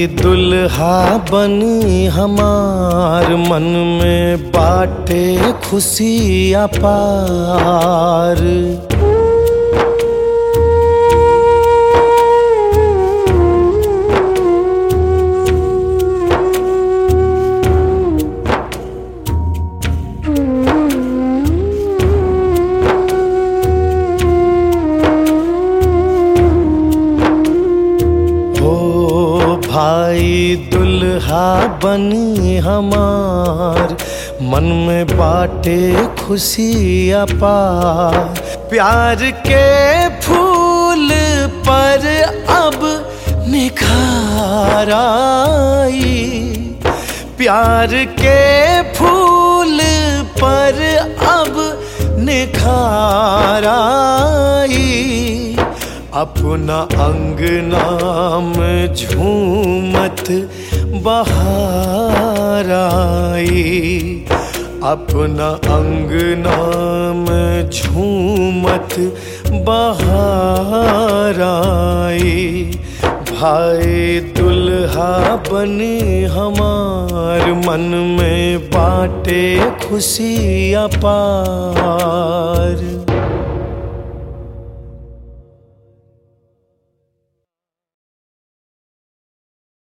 भाई दुल्हा बनी हमार मन में बाटे खुशी अपार हो भाई दुल्हा बनी हमार मन में बाटे खुशी अपार प्यार के फूल पर अब निखार आई प्यार के फूल पर अब निखार आई अपना अंग नाम झूमत बहार आई अपना अंग नाम झूमत बहार आई भाई दुल्हा बनी हमार मन में बाटे खुशी अपार